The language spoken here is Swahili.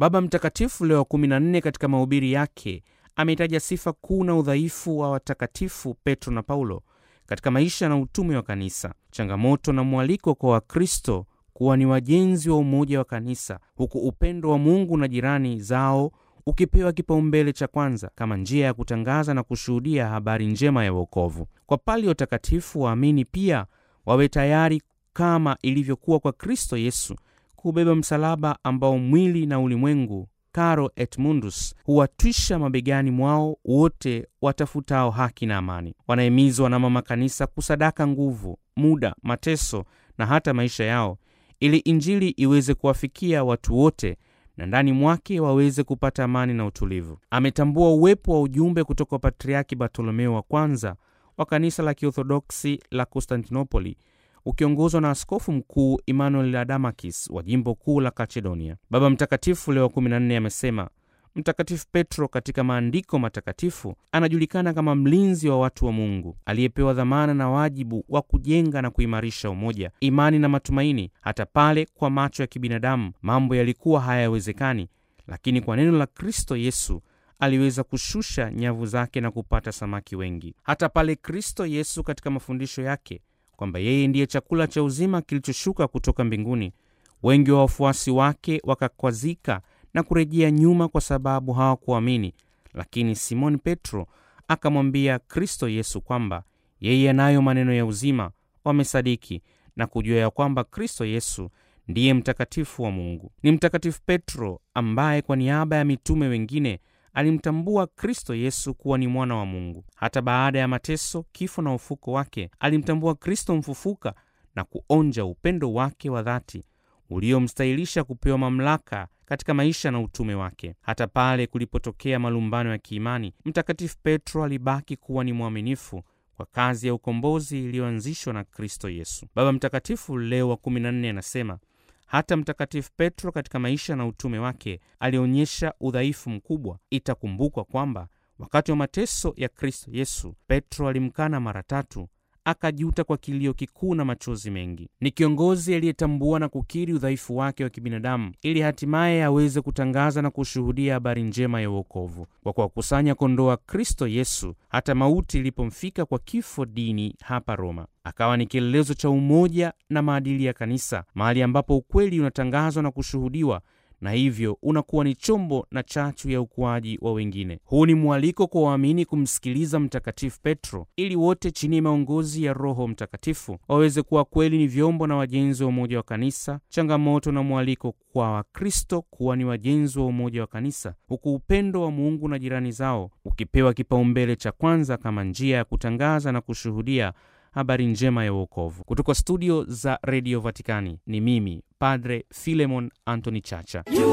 Baba Mtakatifu Leo wa 14 katika mahubiri yake ameitaja sifa kuu na udhaifu wa watakatifu Petro na Paulo katika maisha na utume wa kanisa, changamoto na mwaliko kwa Wakristo kuwa ni wajenzi wa umoja wa kanisa, huku upendo wa Mungu na jirani zao ukipewa kipaumbele cha kwanza kama njia ya kutangaza na kushuhudia habari njema ya wokovu. Kwa pali watakatifu waamini pia wawe tayari kama ilivyokuwa kwa Kristo Yesu kubeba msalaba ambao mwili na ulimwengu caro et mundus huwatwisha mabegani mwao wote watafutao haki na amani. Wanahimizwa na mama kanisa kusadaka nguvu, muda, mateso na hata maisha yao ili Injili iweze kuwafikia watu wote na ndani mwake waweze kupata amani na utulivu. Ametambua uwepo wa ujumbe kutoka kwa Patriaki Bartolomeo wa kwanza wa kanisa la Kiorthodoksi la Konstantinopoli ukiongozwa na askofu mkuu Emmanuel Adamakis wa jimbo kuu la Kachedonia. Baba Mtakatifu Leo wa 14 amesema Mtakatifu Petro katika maandiko matakatifu anajulikana kama mlinzi wa watu wa Mungu aliyepewa dhamana na wajibu wa kujenga na kuimarisha umoja, imani na matumaini, hata pale kwa macho ya kibinadamu mambo yalikuwa hayawezekani, lakini kwa neno la Kristo Yesu aliweza kushusha nyavu zake na kupata samaki wengi. Hata pale Kristo Yesu katika mafundisho yake kwamba yeye ndiye chakula cha uzima kilichoshuka kutoka mbinguni, wengi wa wafuasi wake wakakwazika na kurejea nyuma kwa sababu hawakuamini. Lakini Simoni Petro akamwambia Kristo Yesu kwamba yeye anayo maneno ya uzima. Wamesadiki na kujua ya kwamba Kristo Yesu ndiye mtakatifu wa Mungu. Ni Mtakatifu Petro ambaye kwa niaba ya mitume wengine alimtambua Kristo Yesu kuwa ni mwana wa Mungu. Hata baada ya mateso, kifo na ufuko wake, alimtambua Kristo mfufuka na kuonja upendo wake wa dhati uliomstahilisha kupewa mamlaka katika maisha na utume wake. Hata pale kulipotokea malumbano ya kiimani, Mtakatifu Petro alibaki kuwa ni mwaminifu kwa kazi ya ukombozi iliyoanzishwa na Kristo Yesu. Baba Mtakatifu Leo wa 14 anasema hata Mtakatifu Petro katika maisha na utume wake alionyesha udhaifu mkubwa. Itakumbukwa kwamba wakati wa mateso ya Kristo Yesu, Petro alimkana mara tatu, akajuta kwa kilio kikuu na machozi mengi. Ni kiongozi aliyetambua na kukiri udhaifu wake wa kibinadamu ili hatimaye aweze kutangaza na kushuhudia habari njema ya uokovu. Kwa kuwakusanya kondoo wa Kristo Yesu, hata mauti ilipomfika kwa kifo dini hapa Roma, akawa ni kielelezo cha umoja na maadili ya kanisa, mahali ambapo ukweli unatangazwa na kushuhudiwa na hivyo unakuwa ni chombo na chachu ya ukuaji wa wengine. Huu ni mwaliko kwa waamini kumsikiliza Mtakatifu Petro ili wote chini ya maongozi ya Roho Mtakatifu waweze kuwa kweli ni vyombo na wajenzi wa umoja wa kanisa. Changamoto na mwaliko kwa Wakristo kuwa ni wajenzi wa umoja wa kanisa, huku upendo wa Mungu na jirani zao ukipewa kipaumbele cha kwanza kama njia ya kutangaza na kushuhudia habari njema ya uokovu. Kutoka studio za redio Vatikani ni mimi Padre Filemon Anthony Chacha.